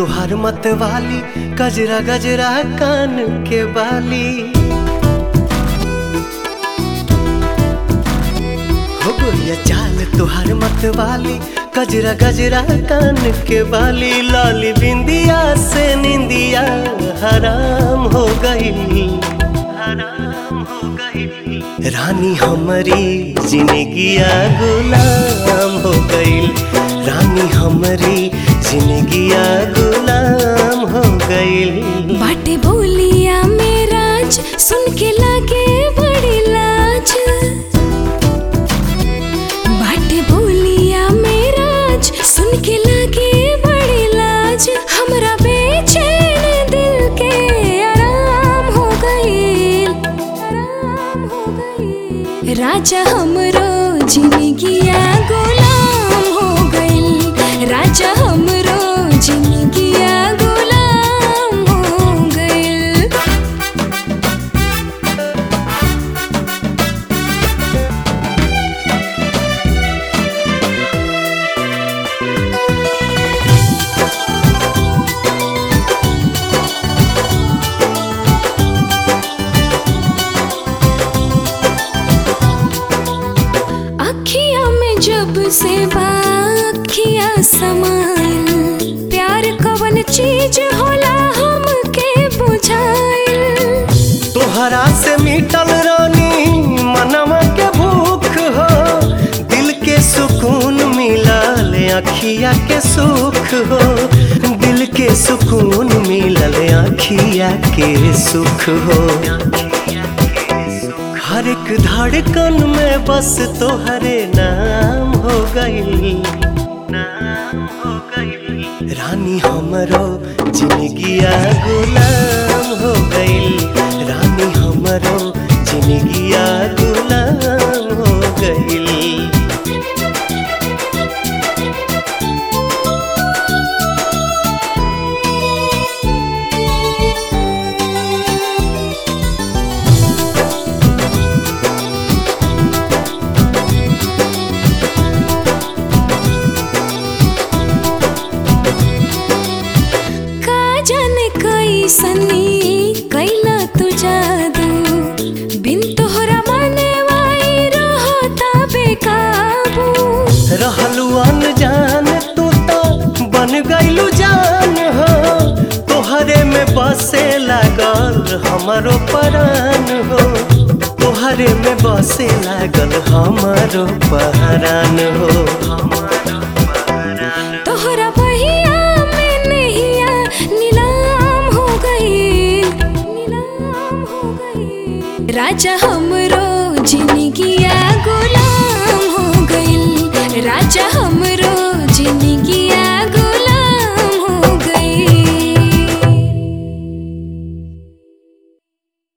तुहार मत वाली गजरा गजरा कान के बाली हो गोरिया चाल तुहार मत वाली गजरा गजरा कान के बाली लाली बिंदिया से निंदिया हराम हो गई हराम हो गई रानी हमारी जिंदगिया गुलाम हो गई रानी हमारी जिंदगिया गुलाम हो गई बाटे बोलिया में राज सुन के लागे बड़ी लाज बाटे बोलिया में राज सुन के लागे बड़ी लाज हमरा बेचैन दिल के आराम हो गई आराम हो गई राजा हमरो जिंदगिया गुलाम हो गई राजा हमरो जिंदगिया गुलाम हो गई अखिया में जब से बाखिया समाइल प्यार कवन चीज होला हमके बुझाइल तोहरा से मिटल रानी मनवा के भूख हो दिल के सुकून मिलल अखिया के सुख हो दिल के सुकून मिलल अखिया के सुख हो हर एक धड़कन में बस तोहरे नाम हो गई नाम हो गई रानी हमरो जिंदगिया गुलाम हो गई रानी हमरो जिंदगिया गुलाम हो गई का जाने कैसनी कैला तू जादू बिन तोहरा माने वाई रहता बेकाबू रहलू अनजान तू तो बन गईलू जान हो तोहरे में बसे लागल हमारो परान हो तोहरे में बसे लागल हमारो पहरान हो